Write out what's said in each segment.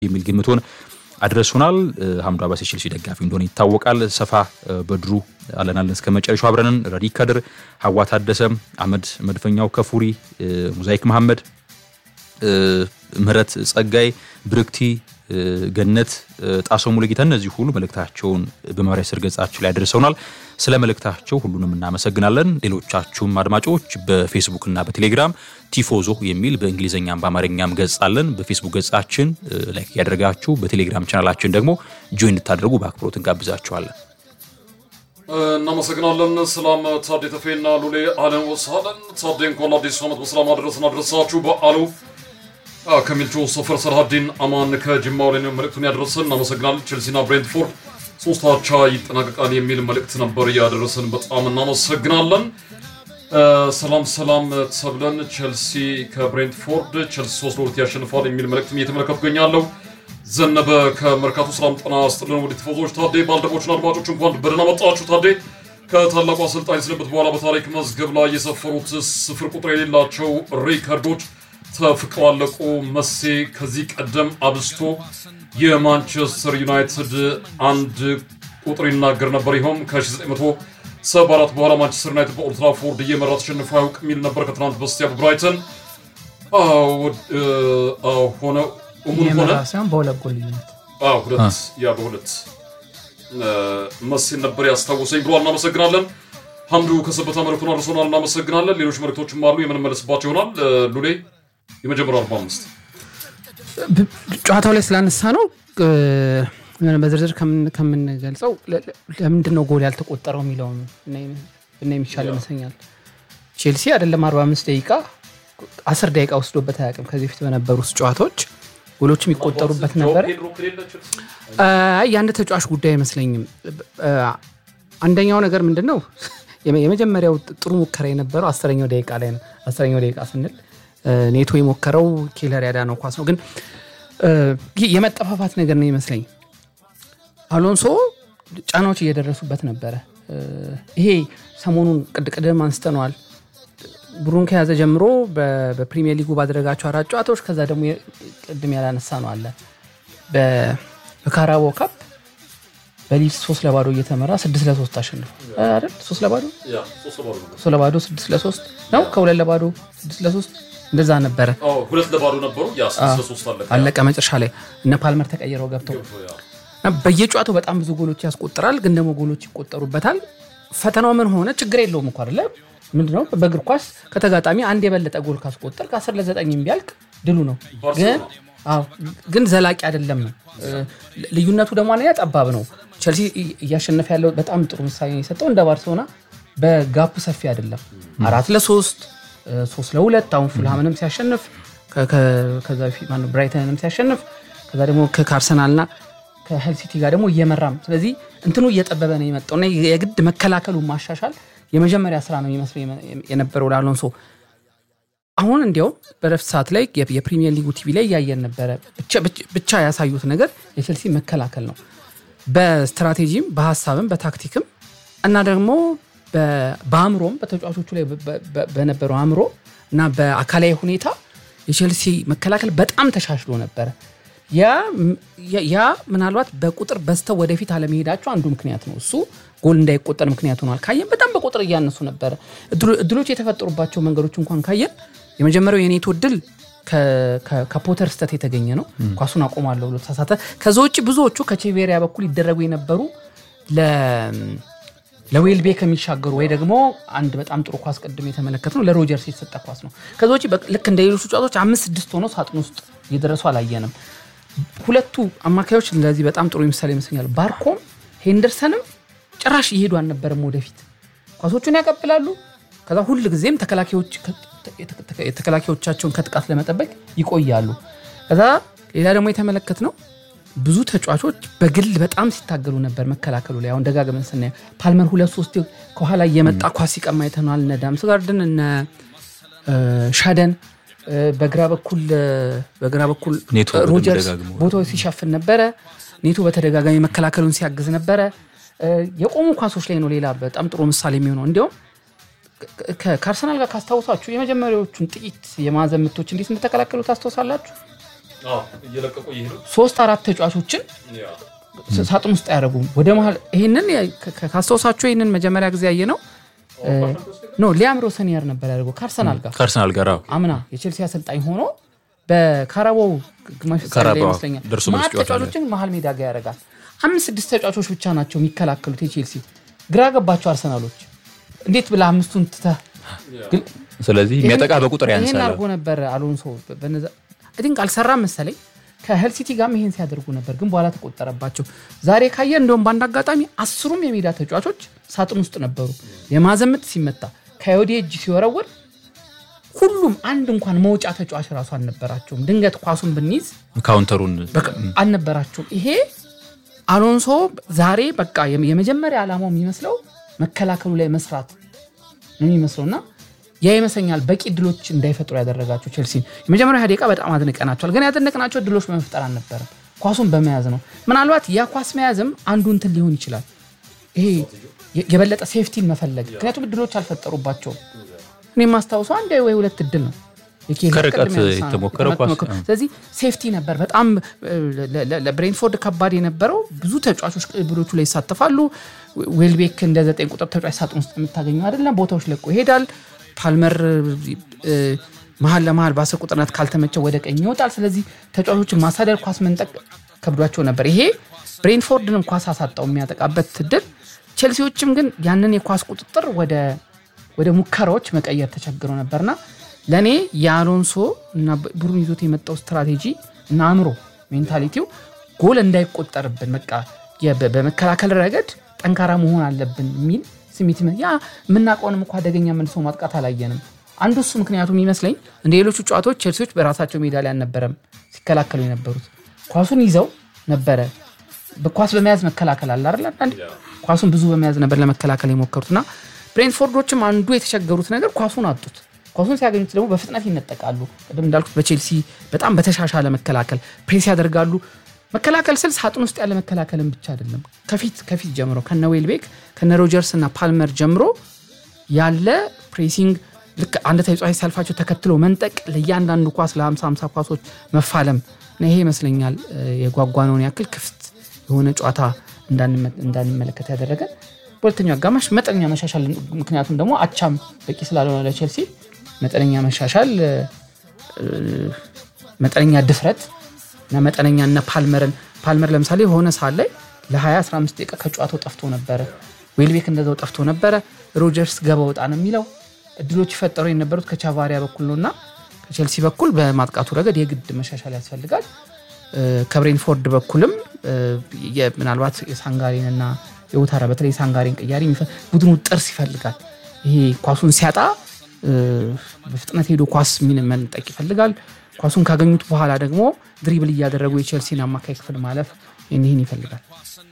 የሚል ግምቶን አድረሱናል። ሀምዱ አባስ የቼልሲ ደጋፊ እንደሆነ ይታወቃል። ሰፋ በድሩ አለናለን እስከ መጨረሻው አብረንን ረዲ ከድር፣ ሀዋ ታደሰ፣ አህመድ መድፈኛው፣ ከፉሪ ሙዛይክ መሐመድ፣ ምህረት ጸጋይ፣ ብርክቲ ገነት ጣሰው ሙሉጌታ እነዚህ ሁሉ መልእክታቸውን በማህበራዊ ስር ገጻችን ላይ አድርሰውናል። ስለ መልእክታቸው ሁሉንም እናመሰግናለን። ሌሎቻችሁም አድማጮች በፌስቡክ እና በቴሌግራም ቲፎዞ የሚል በእንግሊዝኛም በአማርኛም ገጽ አለን። በፌስቡክ ገጻችን ላይክ እያደረጋችሁ በቴሌግራም ቻናላችን ደግሞ ጆይን እንድታደርጉ በአክብሮት እንጋብዛችኋለን። እናመሰግናለን። ሰላም ታዴ ተፌና ሉሌ አለን ወሳለን ታዴ እንኳን አዲሱ ዓመት በሰላም አደረሰን አደረሳችሁ በአሉ ከሚልቾ ሰፈር ሰርሃዲን አማን ከጅማው ላይ ነው መልእክቱን ያደረሰን። እናመሰግናለን። ቼልሲና ብሬንትፎርድ ሶስት አቻ ይጠናቀቃል የሚል መልእክት ነበር ያደረሰን። በጣም እናመሰግናለን። ሰላም ሰላም ተብለን ቼልሲ ከብሬንትፎርድ ቼልሲ ሶስት ለሁለት ያሸንፋል የሚል መልእክትም እየተመለከቱ ገኛለሁ። ዘነበ ከመርካቶ ሰላም ጤና ይስጥልን። ወደ ቲፎዞች ታዴ ባልደረቦችና አድማጮች እንኳን በደህና መጣችሁ። ታዴ ከታላቁ አሰልጣኝ ስንብት በኋላ በታሪክ መዝገብ ላይ የሰፈሩት ስፍር ቁጥር የሌላቸው ሪከርዶች ተፍቀው አለቁ። መሴ ከዚህ ቀደም አብስቶ የማንቸስተር ዩናይትድ አንድ ቁጥር ይናገር ነበር። ይኸውም ከ1974 በኋላ ማንቸስተር ዩናይትድ በኦልድ ትራፎርድ እየመራ ተሸንፎ አያውቅ የሚል ነበር። ከትናንት በስቲያ በብራይተን ሆነ እሙን ሆነ ሳይሆን በሁለት ጎል ልዩነት ሁለት ያ በሁለት መሴን ነበር ያስታወሰኝ ብሏል። እናመሰግናለን። ሀምዱ ከሰበታ መልእክቱን አድርሶናል። እናመሰግናለን። ሌሎች መልእክቶችም አሉ የምንመለስባቸው ይሆናል። ሉሌ የመጀመሪያው 45 ጨዋታው ላይ ስላነሳ ነው በዝርዝር ከምንገልጸው ለምንድን ነው ጎል ያልተቆጠረው የሚለውን እና የሚቻል ይመስለኛል። ቼልሲ አይደለም 45 ደቂቃ 10 ደቂቃ ወስዶበት አያውቅም። ከዚህ በፊት በነበሩት ጨዋታዎች ጎሎች የሚቆጠሩበት ነበረ። የአንድ ተጫዋች ጉዳይ አይመስለኝም። አንደኛው ነገር ምንድን ነው የመጀመሪያው ጥሩ ሙከራ የነበረው አስረኛው ደቂቃ ላይ ነው። አስረኛው ደቂቃ ስንል ኔቶ የሞከረው ኬለር ያዳነው ኳስ ነው። ግን የመጠፋፋት ነገር ነው ይመስለኝ። አሎንሶ ጫናዎች እየደረሱበት ነበረ። ይሄ ሰሞኑን ቅድቅድም አንስተነዋል። ብሩን ከያዘ ጀምሮ በፕሪሚየር ሊጉ ባደረጋቸው አራት ጨዋታዎች ከዛ ደግሞ ቅድም ያላነሳ ነው አለ በካራቦ ካፕ በሊድስ ሶስት ለባዶ እየተመራ ስድስት ለሶስት አሸንፏል አይደል? ሶስት ለባዶ ሶስት ለባዶ ስድስት ለሶስት ነው ከሁለት ለባዶ ስድስት ለሶስት እንደዛ ነበረ። ሁለት ለባዶ ነበሩ። አለቀ መጨረሻ ላይ እነ ፓልመር ተቀይረው ገብተው በየጨዋታው በጣም ብዙ ጎሎች ያስቆጥራል፣ ግን ደግሞ ጎሎች ይቆጠሩበታል። ፈተናው ምን ሆነ? ችግር የለውም እኮ አይደለ? ምንድነው በእግር ኳስ ከተጋጣሚ አንድ የበለጠ ጎል ካስቆጠር ከአስር ለዘጠኝ ቢያልቅ ድሉ ነው። ግን ዘላቂ አይደለም ነው። ልዩነቱ ደግሞ አንደኛ ጠባብ ነው። ቸልሲ እያሸነፈ ያለው በጣም ጥሩ ምሳሌ የሰጠው እንደ ባርሴሎና በጋፑ ሰፊ አይደለም። አራት ለሶስት ሶስት ለሁለት አሁን ፉልሃምንም ሲያሸንፍ ከዛ በፊት ብራይተንንም ሲያሸንፍ ከዛ ደግሞ ከአርሰናልና ከሄል ሲቲ ጋር ደግሞ እየመራም ስለዚህ እንትኑ እየጠበበ ነው የመጣው እና የግድ መከላከሉ ማሻሻል የመጀመሪያ ስራ ነው የሚመስለው የነበረው ለአሎንሶ። አሁን እንዲያውም በረፍት ሰዓት ላይ የፕሪሚየር ሊጉ ቲቪ ላይ እያየን ነበረ። ብቻ ያሳዩት ነገር የቼልሲ መከላከል ነው። በስትራቴጂም በሀሳብም በታክቲክም እና ደግሞ በአእምሮም በተጫዋቾቹ ላይ በነበረው አእምሮ እና በአካላዊ ሁኔታ የቼልሲ መከላከል በጣም ተሻሽሎ ነበረ። ያ ምናልባት በቁጥር በስተው ወደፊት አለመሄዳቸው አንዱ ምክንያት ነው። እሱ ጎል እንዳይቆጠር ምክንያት ሆኗል። ካየን በጣም በቁጥር እያነሱ ነበረ። እድሎች የተፈጠሩባቸው መንገዶች እንኳን ካየን የመጀመሪያው የኔቶ እድል ከፖተር ስተት የተገኘ ነው። ኳሱን አቆማለሁ ብሎ ተሳሳተ። ከዛ ውጭ ብዙዎቹ ከቼቬሪያ በኩል ይደረጉ የነበሩ ለዌልቤ ከሚሻገሩ ወይ ደግሞ አንድ በጣም ጥሩ ኳስ ቅድም የተመለከት ነው ለሮጀርስ የተሰጠ ኳስ ነው። ከዛ ውጭ ልክ እንደ ሌሎቹ ጨዋታዎች አምስት ስድስት ሆኖ ሳጥን ውስጥ እየደረሱ አላየንም። ሁለቱ አማካዮች እንደዚህ በጣም ጥሩ ምሳሌ ይመስለኛል። ባርኮም ሄንደርሰንም ጭራሽ እየሄዱ አልነበረም ወደፊት ኳሶቹን ያቀብላሉ። ከዛ ሁል ጊዜም ተከላካዮቻቸውን ከጥቃት ለመጠበቅ ይቆያሉ። ከዛ ሌላ ደግሞ የተመለከት ነው ብዙ ተጫዋቾች በግል በጣም ሲታገሉ ነበር መከላከሉ ላይ። አሁን ደጋግመን ስናየው ፓልመር ሁለት ሶስት ከኋላ እየመጣ ኳስ ሲቀማ አይተነዋል። እነ ዳምስጋርድን እነ ሻደን በግራ በኩል በግራ በኩል ሮጀርስ ቦታው ሲሸፍን ነበረ። ኔቶ በተደጋጋሚ መከላከሉን ሲያግዝ ነበረ። የቆሙ ኳሶች ላይ ነው ሌላ በጣም ጥሩ ምሳሌ የሚሆነው እንዲያውም ከአርሰናል ጋር ካስታውሳችሁ የመጀመሪያዎቹን ጥቂት የማዕዘን ምቶች እንዴት እንደተከላከሉ ታስታውሳላችሁ። እየለቀቁ እየሄዱ ሶስት አራት ተጫዋቾችን ሳጥን ውስጥ አያደርጉም። ወደ መሀል ይህንን ካ- ካ- ካስታውሳችሁ ይህንን መጀመሪያ ጊዜ ያየ ነው ኖ ሊያም ሮሰኒየር ነበር ያደርገው ከአርሰናል ጋር ከአርሰናል ጋር አዎ። አምና የቼልሲ አሰልጣኝ ሆኖ በካራባው ግማሽ ፍጻሜ ላይ ካራባው ይመስለኛል ደርሶ መልስ ማት ጨዋታ ላይ። ተጫዋቾችን መሀል ሜዳ ጋር ያደርጋል። አምስት ስድስት ተጫዋቾች ብቻ ናቸው የሚከላከሉት የቼልሲ ግራ ገባቸው አርሰናሎች እንዴት ብለህ አምስቱን ትተህ ግን ስለዚህ የሚያጠቃ በቁጥር ይህን ያንሳል። አድርጎ ነበር አሎንሶ በነዛ ቲንክ አልሰራም መሰለኝ ከሄል ሲቲ ጋርም ይሄን ሲያደርጉ ነበር ግን በኋላ ተቆጠረባቸው ዛሬ ካየ እንደውም በአንድ አጋጣሚ አስሩም የሜዳ ተጫዋቾች ሳጥን ውስጥ ነበሩ የማዘምት ሲመታ ከወዲ እጅ ሲወረውር ሁሉም አንድ እንኳን መውጫ ተጫዋች ራሱ አልነበራቸውም ድንገት ኳሱን ብንይዝ ካውንተሩን በቃ አልነበራቸውም። ይሄ አሎንሶ ዛሬ በቃ የመ- የመጀመሪያ ዓላማው የሚመስለው መከላከሉ ላይ መስራት ነው የሚመስለው እና ያ ይመስለኛል በቂ ድሎች እንዳይፈጥሩ ያደረጋቸው ቼልሲን የመጀመሪያ ሃያ ደቂቃ በጣም አድንቀናቸዋል። ግን ያደነቅናቸው ድሎች በመፍጠር አልነበረም፣ ኳሱን በመያዝ ነው። ምናልባት ያ ኳስ መያዝም አንዱ እንትን ሊሆን ይችላል። ይሄ የ- የበለጠ ሴፍቲን መፈለግ፣ ምክንያቱም ድሎች አልፈጠሩባቸውም። እኔ የማስታውሰው አንድ ወይ ሁለት እድል ነው የኬዛ ከርቀት ቅድም ያነሳ ነው። የተሞከረ ኳስ፣ የተሞከረ- አዎ። ስለዚህ ሴፍቲ ነበር በጣም ለ- ለ- ለብሬንትፎርድ ከባድ የነበረው ብዙ ተጫዋቾች ቅብሎቹ ላይ ይሳተፋሉ። ዌልቤክ እንደ ዘጠኝ ቁጥር ተጫዋች ሳጥን ውስጥ የምታገኘው አይደለም። ቦታዎች ለቆ ይሄዳል። ፓልመር እ፣ መሀል ለመሀል በአስር ቁጥርነት ካልተመቸው ወደ ቀኝ ይወጣል። ስለዚህ ተጫዋቾችን ማሳደር፣ ኳስ መንጠቅ ከብዷቸው ነበር። ይሄ ብሬንትፎርድንም ኳስ አሳጣው የሚያጠቃበት እድል። ቼልሲዎችም ግን ያንን የኳስ ቁጥጥር ወደ ወደ ሙከራዎች መቀየር ተቸግረው ነበርና ለእኔ የአሎንሶ እና ቡድን ይዞት የመጣው ስትራቴጂ እና አእምሮ ሜንታሊቲው ጎል እንዳይቆጠርብን በቃ የ- በ- በመከላከል ረገድ ጠንካራ መሆን አለብን የሚል ስሜት ይመ- ያ የምናውቀውንም እኮ አደገኛ መልሶ ማጥቃት አላየንም። አንዱ እሱ ምክንያቱም ይመስለኝ እንደ ሌሎቹ ጨዋታዎች ቼልሲዎች በራሳቸው ሜዳ ላይ አልነበረም ሲከላከሉ የነበሩት ኳሱን ይዘው ነበረ በኳስ በመያዝ መከላከል አለ አይደል? አንዳንዴ ኳሱን ብዙ በመያዝ ነበር ለመከላከል የሞከሩትና ብሬንትፎርዶችም አንዱ የተቸገሩት ነገር ኳሱን አጡት። ኳሱን ሲያገኙት ደግሞ በፍጥነት ይነጠቃሉ። ቅድም እንዳልኩት በቼልሲ በጣም በተሻሻለ መከላከል ፕሬስ ያደርጋሉ። መከላከል ስል ሳጥን ውስጥ ያለ መከላከልን ብቻ አይደለም። ከፊት ከፊት ጀምሮ ከነ ዌልቤክ ከነ ሮጀርስ እና ፓልመር ጀምሮ ያለ ፕሬሲንግ ልክ አንድ ተጫዋች ሲያልፋቸው ተከትሎ መንጠቅ፣ ለእያንዳንዱ ኳስ ለ50 50 ኳሶች መፋለም እና ይሄ ይመስለኛል እ፣ የጓጓነውን ያክል ክፍት የሆነ ጨዋታ እንዳንመ- እንዳንመለከት ያደረገ በሁለተኛው አጋማሽ መጠነኛ መሻሻል፣ ምክንያቱም ደግሞ አቻም በቂ ስላልሆነ ለቼልሲ መጠነኛ መሻሻል እ፣ እ፣ መጠነኛ ድፍረት እና መጠነኛ እነ ፓልመርን ፓልመር ለምሳሌ የሆነ ሰዓት ላይ ለ20 15 ደቂቃ ከጨዋታው ጠፍቶ ነበረ። ዌልቤክ እንደዛው ጠፍቶ ነበረ። ሮጀርስ ገባ ወጣ ነው የሚለው እድሎች ይፈጠሩ የነበሩት ከቻቫሪያ በኩል ነው እና ከቼልሲ በኩል በማጥቃቱ ረገድ የግድ መሻሻል ያስፈልጋል። እ፣ ከብሬንፎርድ በኩልም እ፣ የ- ምናልባት የሳንጋሪንና የውታራ በተለይ የሳንጋሪን ቅያሪ የሚፈ- ቡድኑ ጥርስ ይፈልጋል። ይሄ ኳሱን ሲያጣ እ፣ በፍጥነት ሄዶ ኳስ ሚን መንጠቅ ይፈልጋል። ኳሱን ካገኙት በኋላ ደግሞ ድሪብል እያደረጉ የቼልሲን አማካይ ክፍል ማለፍ ይህን ይህን ይፈልጋል።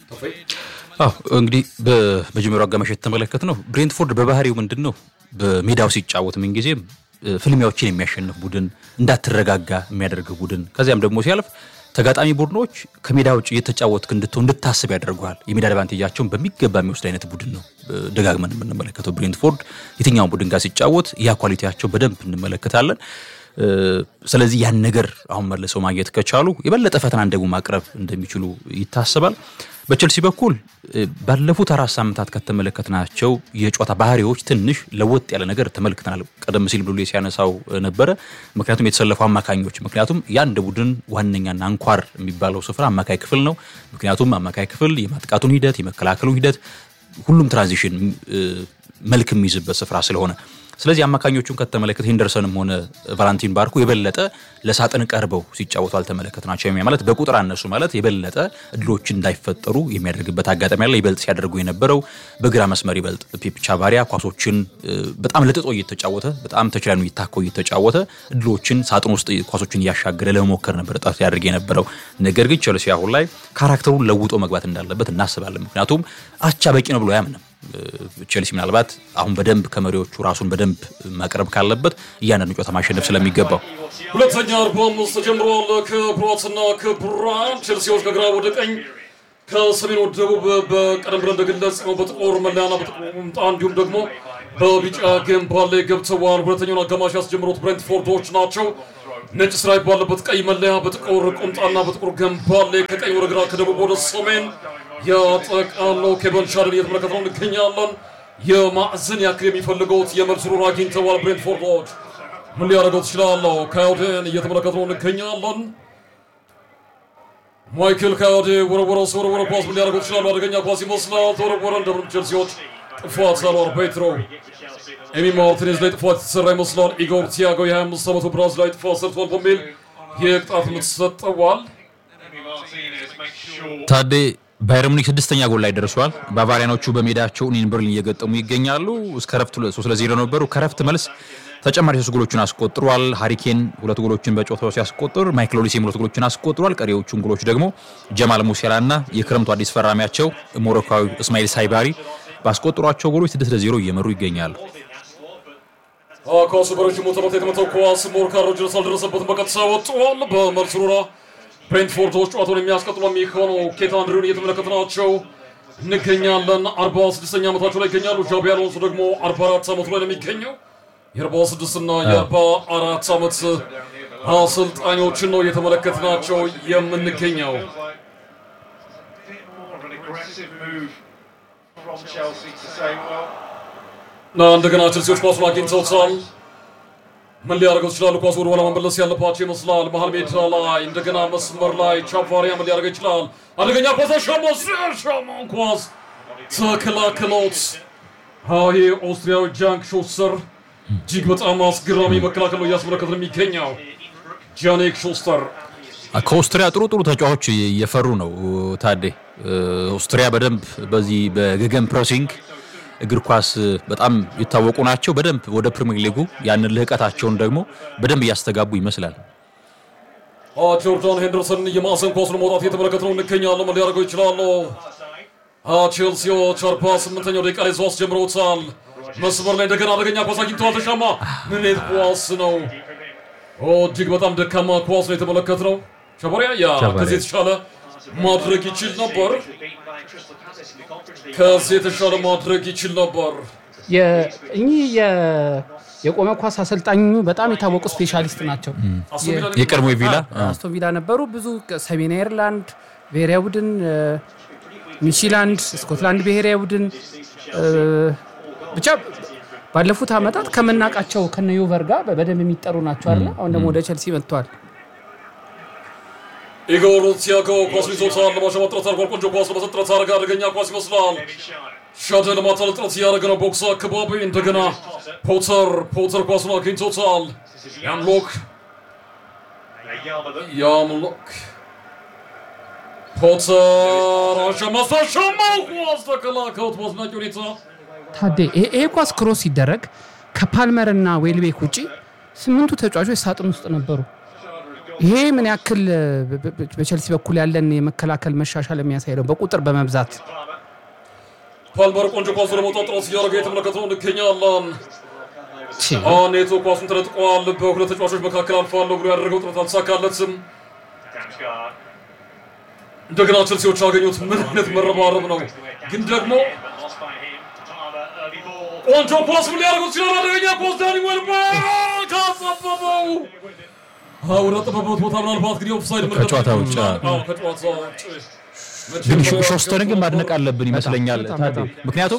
አዎ እንግዲህ በመጀመሪያው አጋማሽ የተመለከት ነው። ብሬንትፎርድ በባህሪው ምንድን ነው በሜዳው ሲጫወት ምንጊዜም እ፣ ፍልሚያዎችን የሚያሸንፍ ቡድን፣ እንዳትረጋጋ የሚያደርግ ቡድን፣ ከዚያም ደግሞ ሲያልፍ ተጋጣሚ ቡድኖች ከሜዳ ውጭ እየተጫወትክ እንድትሆን እንድታስብ ያደርገዋል። የሜዳ አድቫንቴጃቸውን በሚገባ የሚወስድ አይነት ቡድን ነው እ፣ ደጋግመን የምንመለከተው ብሬንትፎርድ የትኛውን ቡድን ጋር ሲጫወት ያ ኳሊቲያቸው በደንብ እንመለከታለን። እ፣ ስለዚህ ያን ነገር አሁን መልሰው ማግኘት ከቻሉ የበለጠ ፈተናን ደግሞ ማቅረብ እንደሚችሉ ይታሰባል። በቼልሲ በኩል እ፣ ባለፉት አራት ሳምንታት ከተመለከትናቸው የጨዋታ ባህሪዎች ትንሽ ለወጥ ያለ ነገር ተመልክተናል። ቀደም ሲል ብሎ ሲያነሳው እ፣ ነበረ። ምክንያቱም የተሰለፉ አማካኞች ምክንያቱም የአንድ ቡድን ዋነኛና አንኳር የሚባለው ስፍራ አማካይ ክፍል ነው። ምክንያቱም አማካይ ክፍል የማጥቃቱን ሂደት የመከላከሉን ሂደት ሁሉም ትራንዚሽን እ፣ መልክ የሚይዝበት ስፍራ ስለሆነ ስለዚህ አማካኞቹን ከተመለከት ሄንደርሰንም ሆነ ቫላንቲን ባርኮ የበለጠ ለሳጥን ቀርበው ሲጫወቱ አልተመለከትናቸው። የሚያ ማለት በቁጥር አነሱ ማለት የበለጠ እድሎች እንዳይፈጠሩ የሚያደርግበት አጋጣሚ ያለ ይበልጥ ሲያደርጉ የነበረው በግራ መስመር ይበልጥ ፔፕ ቻቫሪያ ኳሶችን እ፣ በጣም ለጥጦ እየተጫወተ በጣም ተችላኑ እየታኮ እየተጫወተ እድሎችን ሳጥን ውስጥ ኳሶችን እያሻገረ ለመሞከር ነበር ጥረት ያደርግ የነበረው። ነገር ግን ቸልሲ አሁን ላይ ካራክተሩን ለውጦ መግባት እንዳለበት እናስባለን። ምክንያቱም አቻ በቂ ነው ብሎ አያምንም። ቼልሲ ምናልባት አሁን በደንብ ከመሪዎቹ ራሱን በደንብ ማቅረብ ካለበት እያንዳንዱ ጨዋታ ማሸነፍ ስለሚገባው ሁለተኛ አርባ አምስት ተጀምረዋል። ክቡራትና ክቡራን ቼልሲዎች ከግራ ወደ ቀኝ ከሰሜን ወደ ደቡብ በቀደም ብለን እንደገለጽ ነው በጥቁር መለያና በጥቁር ቁምጣ እንዲሁም ደግሞ በቢጫ ግንባር ላይ ገብተዋል። ሁለተኛውን አጋማሽ ያስጀምሩት ብሬንትፎርዶች ናቸው። ነጭ ስትራይፕ ባለበት ቀይ መለያ በጥቁር ቁምጣና በጥቁር ገንባሌ ከቀኝ ወደ ግራ ከደቡብ ወደ ሰሜን ያጠቃለው ኬቨን ሻድን እየተመለከት ነው እንገኛለን። የማዕዘን ያክል የሚፈልገውት የመልስ ሩር አግኝተዋል ብሬንትፎርዶች። ምን ሊያደርገው ትችላለሁ? ካዮዴን እየተመለከት ነው እንገኛለን። ማይክል ካዮዴ ወረወረው ሲወረወረ ኳስ ምን ሊያደርገው ትችላሉ? አደገኛ ኳስ ይመስላል። ተወረወረ። እንደምንም ቼልሲዎች ጥፋት ሳሏር ፔትሮ ኤሚ ማርቲኔዝ ላይ ጥፋት የተሰራ ይመስላል። ኢጎር ቲያጎ የ25 ዓመቱ ብራዚል ላይ ጥፋት ሰርቷል በሚል የቅጣት ምት ሰጠዋል። ታዴ ባየር ሙኒክ ስድስተኛ ጎል ላይ ደርሷል። ባቫሪያኖቹ በሜዳቸው ኡኒየን በርሊን እየገጠሙ ይገኛሉ። እስከ ረፍት ሶስት ለዜሮ ነበሩ። ከረፍት መልስ ተጨማሪ ሶስት ጎሎችን አስቆጥሯል። ሃሪኬን ሁለት ጎሎችን በጨዋታው ሲያስቆጥር ማይክል ኦሊሴም ሁለት ጎሎችን አስቆጥሯል። ቀሪዎቹን ጎሎች ደግሞ ጀማል ሙሴላ እና የክረምቱ አዲስ ፈራሚያቸው ሞሮካዊ እስማኤል ሳይባሪ ባስቆጠሯቸው ጎሎች ስድስት ለዜሮ እየመሩ ይገኛሉ። ኳሱ በረጅሙ ተመታ። የተመታው ኳስ ሞርካን ሮጀርስ አልደረሰበትም። በቀጥታ ወጥቷል። በመልስ ሩራ ብሬንትፎርዶች ጨዋታውን የሚያስቀጥሉ የሚሆነው ኬት አንድሪውን እየተመለከትናቸው እንገኛለን። 46ኛ ዓመታቸው ላይ ይገኛሉ። ዣቢ አሎንሶ ደግሞ 44 ዓመቱ ላይ ነው የሚገኘው። የ46 እና የ44 ዓመት አሰልጣኞችን ነው እየተመለከትናቸው የምንገኘው። እና እንደገና ቼልሲዎች ኳሱን አግኝተውታል። ምን ሊያደርገው ይችላሉ? ኳሱ ወደ ኋላ መመለስ ያለባቸው ይመስላል። መሀል ሜዳ ላይ እንደገና መስመር ላይ ቻቫሪያ ምን ሊያደርገው ይችላል? አደገኛ ኳስ ሻማ ሻማን ኳስ ተከላክሎት። ይሄ ኦስትሪያዊ ጃንክ ሾስተር እጅግ በጣም አስገራሚ መከላከል ነው እያስመለከት ነው የሚገኘው ጃኔክ ሾስተር። ከኦስትሪያ ጥሩ ጥሩ ተጫዋቾች እየፈሩ ነው ታዴ። ኦስትሪያ በደንብ በዚህ በገገን ፕሬሲንግ እግር ኳስ በጣም የታወቁ ናቸው። በደንብ ወደ ፕሪሚየር ሊጉ ያንን ልህቀታቸውን ደግሞ በደንብ እያስተጋቡ ይመስላል። ጆርዳን ሄንደርሰን የማዕዘን ኳሱን መውጣት እየተመለከት ነው እንገኛለን። ምን ሊያደርገው ይችላሉ? ቼልሲዎች አርባ ስምንተኛው ደቂቃ ላይ ኳስ ጀምረውታል። መስመር ላይ እንደገና አደገኛ ኳስ አግኝተዋል። ተሻማ ምን አይነት ኳስ ነው? እጅግ በጣም ደካማ ኳስ ነው የተመለከትነው። ሸበሪያ ያ ከዚህ የተሻለ ማድረግ ይችል ነበር። ከዚህ የተሻለ ማድረግ ይችል ነበር። እኚህ የቆመ ኳስ አሰልጣኙ በጣም የታወቁ ስፔሻሊስት ናቸው። የቀድሞ ቪላ አስቶን ቪላ ነበሩ። ብዙ ሰሜን አይርላንድ ብሔራዊ ቡድን፣ ኒውዚላንድ፣ ስኮትላንድ ብሔራዊ ቡድን ብቻ ባለፉት ዓመታት ከምናውቃቸው ከነ ዩቨር ጋር በደንብ የሚጠሩ ናቸው አለ። አሁን ደግሞ ወደ ቸልሲ መጥተዋል። ኢጎር ቲያጎ ኳስ ይዞታል። ለማሸማት ጥረት አድርጓል። ቆንጆ ኳስ ለመስጠት ጥረት አደረገ። አደገኛ ኳስ ይመስላል። ሻደ ለማታለል ጥረት እያደረገ ነው። ቦክስ አካባቢ እንደገና ፖተር ፖተር ኳሱን አግኝቶታል። ያምሎክ ያምሎክ ፖተር አሸማስ አሸማው ኳስ ተከላከሉት በአስደናቂ ሁኔታ ታዴ ይሄ ኳስ ክሮስ ሲደረግ ከፓልመር እና ዌልቤክ ውጪ ስምንቱ ተጫዋቾች ሳጥን ውስጥ ነበሩ። ይሄ ምን ያክል በቸልሲ በኩል ያለን የመከላከል መሻሻል የሚያሳይ ነው፣ በቁጥር በመብዛት ፓልመር ቆንጆ ኳሱ ለመውጣት ጥረት እያደረገ የተመለከተው እንገኛለን። ኔቶ ኳሱን ተነጥቋል። በሁለት ተጫዋቾች መካከል አልፋለሁ ብሎ ያደረገው ጥረት አልተሳካለትም። እንደገና ቸልሲዎች ያገኙት ምን አይነት መረባረብ ነው! ግን ደግሞ ቆንጆ ኳስ ምን ሊያደርጉት ይችላል? አደገኛ ኳስ ዳኒ ዌልቤክ ካጸበበው ወደ ጠበበት ቦታ ምናልባት እንግዲህ ኦፍሳይድ ከጨዋታ ውጭ ከጨዋታ ውጭ ግን ሾስተርን ግን ማድነቅ አለብን ይመስለኛል። ምክንያቱም